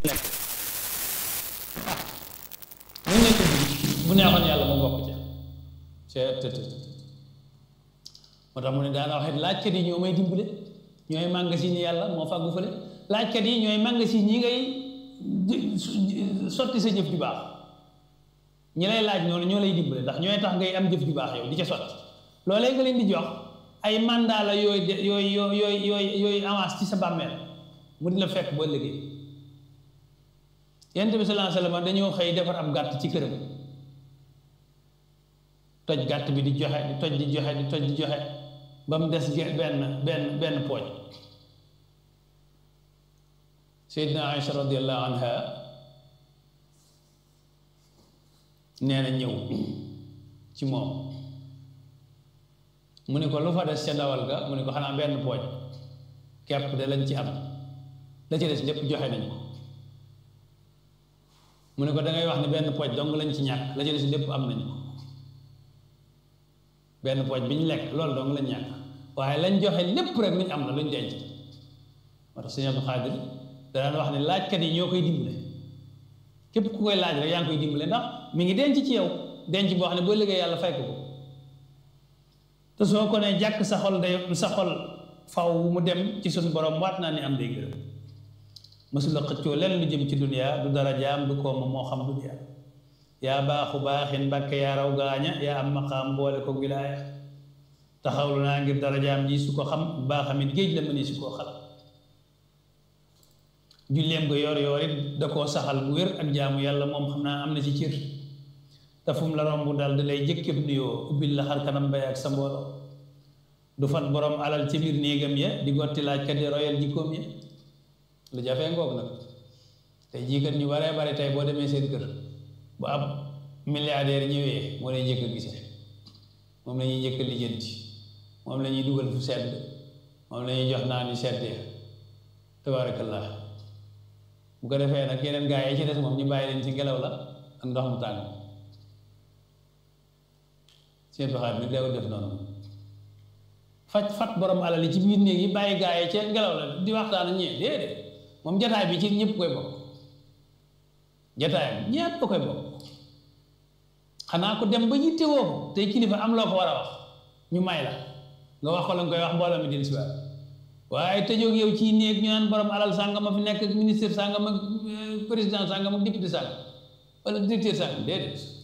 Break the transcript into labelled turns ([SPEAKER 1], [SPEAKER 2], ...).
[SPEAKER 1] nekk mu nekk bu neexoon yàlla mu bokk ca c'est tout moo tax mu ne daana waxee laajkat yi ñoo may dimbale ñooy magasin yi yàlla moo fàggu fële laajkat yi ñooy magasin yi ngay sotti sa jëf ju baax ñi lay laaj noonu ñoo lay dimbale ndax ñooy tax ngay am jëf ju baax yow di ca sotti loolee nga leen di jox ay mandat la yooyu de yooyu yooyu yooyu yooyu avance ci sa bàmmeel mu di la fekk boo liggéey yonent bi sallallahu alayhi wasallam dañoo xëy defar ab gàtt ci këram toj gàtt bi di joxe di toj di joxe di toj di joxe ba mu des benn benn benn pooj Seydina Aïcha radiallahu anha nee na ñëw ci moom mu ne ko lu fa des ca dawal ga mu ne ko xanaa benn pooj kepp de lañ ci am la ci des lépp joxe nañ ko mu ne ko da ngay wax ne benn pooj dong lañ ci ñàkk la ci des lépp am nañ ko benn pooj bi ñu lekk loolu dong lañ ñàkk waaye lañ joxe lépp rek luñ am na luñ denc moo tax sëñ Abdou Xaadir daan wax ne laajkat yi ñoo koy dimbale képp ku koy laaj rek yaa ngi koy dimbale ndax mi ngi denc ci yow denc boo xam ne boo liggéey yàlla fay ko ko te soo ko ne jàkk sa xol day sa xol faw mu dem ci suñu borom waat naa ne am day gërëm mësula xëccoo lenn lu jëm ci duniyaa du dara jaam du kooma moo xam duniyaa yaa baaxu baaxin mbàkke yaa raw gaaña yaa am maqaam boole ko wilaaya taxawlu naa ngir dara jaam ji su ko xam baaxamit géej la mëni su koo xalam julleem ko yor yor it da koo saxal bu wér ak jaamu yàlla moom xam naa am na ci cër te fu mu la romb daal da lay jëkkëb nuyoo ubbil la xar kanam bay ak sa mbooloo du fat borom alal ci biir néegam ya di gotti laajkat yi royal jikkoom ya lu jafee ngoog nag tey jii kat ñu baree bari tey boo demee seen kër bu ab milliardaire ñëwee moo lay njëkk a gisee moom la ñuy njëkk a lijjanti moom la ñuy dugal fu sedd moom la ñuy jox naan yu seddee tabaarakallah bu ko defee nag yeneen gaa yi ci des moom ñu bàyyi leen ci ngelaw la ak ndox mu tàng seen doxaat bi deewul def noonu faj fat borom alal yi ci biir néeg yi bàyyi gaa yi ci ngelaw la di waxtaan ak ñee déedéet moom jataay bi ci ñëpp koy bokk jataayam ñëpp koy bokk xanaa ko dem ba yitte woo ko tey kilifa am loo ko war a wax ñu may la nga wax ko la nga koy wax mbooloo mi din si waat waaye tëjoog yow ci néeg ñu naan borom alal sàngam a fi nekk ak ministre sàngam ak président sàngam ak député sàngam wala directeur sàngam déedéet